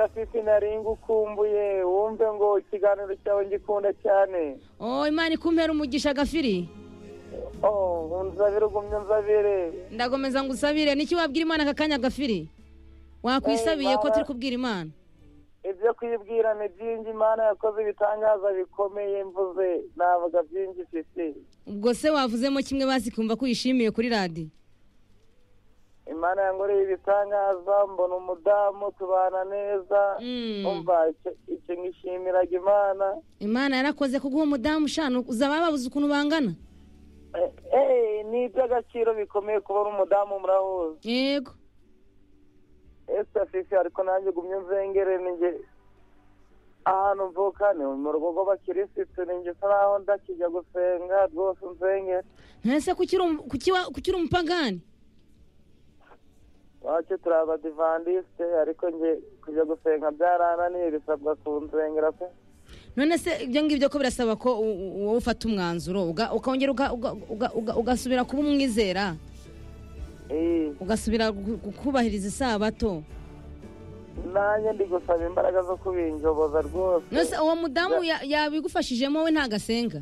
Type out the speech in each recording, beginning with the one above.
afite ntarenga ukumbuye wumve ngo ikiganiro cyawe ngikunda cyane oh imana ikumpera umugisha gafiri oh nzabire ugumye nzabire ndagomeza ngo usabire n'iki wabwira imana aka kanya gafiri wakwisabiye ko turi kubwira imana ibyo kwibwira ni byinshi imana yakoze ibitangaza bikomeye mvuze navuga byinshi ifite ubwo se wavuzemo kimwe bazi kumva ko uyishimiye kuri radiyo imana yankoreye ibitangaza mbona umudamu tubana neza umva icyo ngishimiraga imana imana yarakoze kuguha umudamu ushanu uzaba babuze ukuntu bangana ni iby'agaciro bikomeye kubona umudamu murahuza yego ese fifi ariko nanjye gumye nzengere ninjye ahantu mvuka ni mu rugo rw'abakirisitu ninjye usa naho ndakijya gusenga rwose nzengere ntese kukiri umupagani iwacu turi abadivandisite ariko njye kujya gusenga byarananiye bisabwa kunzengera pe none se ibyo ngibyo ko birasaba ko wowe ufata umwanzuro ukongera ugasubira kuba umwizera ugasubira kubahiriza isabato nanjye ndi gusaba imbaraga zo kubinjoboza rwose nose uwo mudamu yabigufashijemo we ntago asenga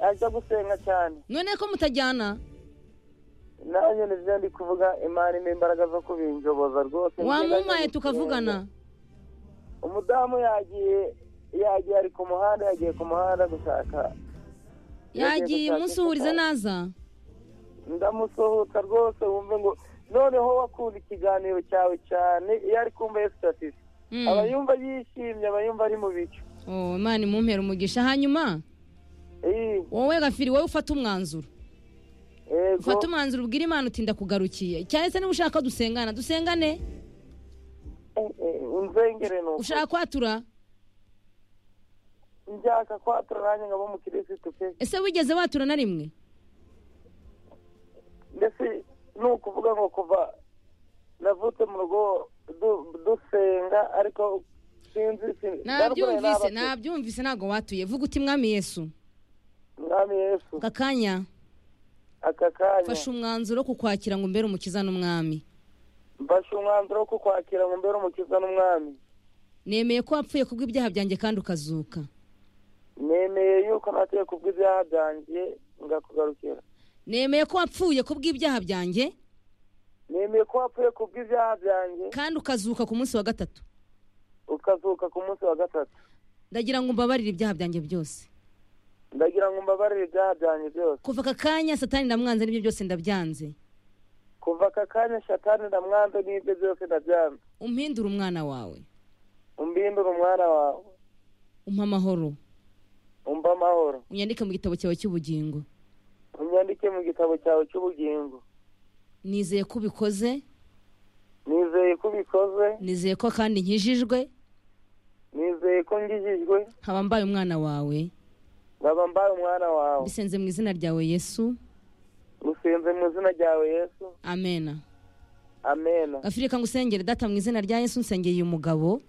ajya gusenga cyane none ko mutajyana nanjye nibyo ndi kuvuga imana impa imbaraga zo kubinjoboza rwose wamumaye tukavugana umudamu yagiye yagiye ari ku muhanda yagiye ku muhanda gushaka yagiye umusuhuriza naza ndamusohoka rwose wumve ngo noneho wakunda ikiganiro cyawe cyane iyo ari kumva yesu sitatifi aba yumva yishimye aba yumva ari mu bicu imana imumpera umugisha hanyuma wowe gafiri wowe ufata umwanzuro ufata umwanzuro ubwira imana utinda kugarukiye cyane se niba ushaka dusengana dusengane ushaka kwatura njyaka kwatura nanjye nkaba umukirisitu pe ese wigeze watura na rimwe ndetse ni ukuvuga ngo kuva navutse mu rugo dusenga ariko sinzi nabyumvise nabyumvise ntabwo watuye vuga uti mwami yesu mwami yesu aka kanya aka kanya fashe umwanzuro wo kukwakira ngo umbere umukiza n'umwami mfashe umwanzuro wo kukwakira ngo umbere umukiza n'umwami nemeye ko wapfuye kubw'ibyaha byanjye kandi ukazuka nemeye yuko nateye kubw'ibyaha byanjye ngakugarukira nemeye ko wapfuye kubw'ibyaha byanjye nemeye ko wapfuye kubw'ibyaha byanjye kandi ukazuka ku munsi wa gatatu ukazuka ku munsi wa gatatu ndagira ngo umbabarire ibyaha byanjye byose ndagira ngo mbabarire ibyaha byanjye byose kuva aka kanya satani ndamwanze n'ibyo byose ndabyanze kuva aka kanya satani ndamwanze n'ibyo byose ndabyanze umpindure umwana wawe umbindure umwana wawe umpa amahoro umva amahoro unyandike mu gitabo cyawe cy'ubugingo unyandike mu gitabo cyawe cy'ubugingo nizeye ko ubikoze nizeye ko ubikoze nizeye ko kandi nkijijwe nizeye ko ngijijwe nkaba mbaye umwana wawe nkaba mbaye umwana wawe bisenze mu izina ryawe yesu gusenze mu izina ryawe yesu amena amena gafirika ngo usengere data mu izina rya yesu nsengeye umugabo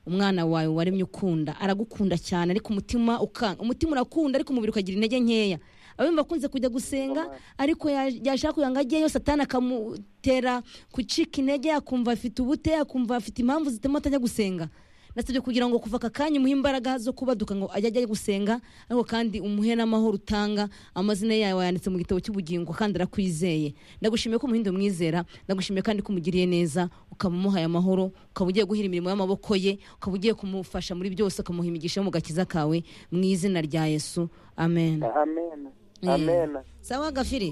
umwana wawe waremye ukunda aragukunda cyane ariko umutima ukanga umutima urakunda ariko umubiri ukagira intege nkeya abumva akunze kujya gusenga ariko yashaka kugira ngo ajyeyo satana akamutera gucika intege akumva afite ubute akumva afite impamvu zituma atajya gusenga nasabye kugira ngo kuva aka kanya umuhe imbaraga zo kubaduka ngo ajye ajya gusenga ariko kandi umuhe n'amahoro utanga amazina yawe wayanditse mu gitabo cy'ubugingo kandi arakwizeye ndagushimiye ko umuhindo mwizera ndagushimiye kandi ko umugiriye neza ukaba umuhaye amahoro ukaba ugiye guhira imirimo y'amaboko ye ukaba ugiye kumufasha muri byose ukamuha imigisha yo mu gakiza kawe mu izina rya yesu amen amen amen sawa gafiri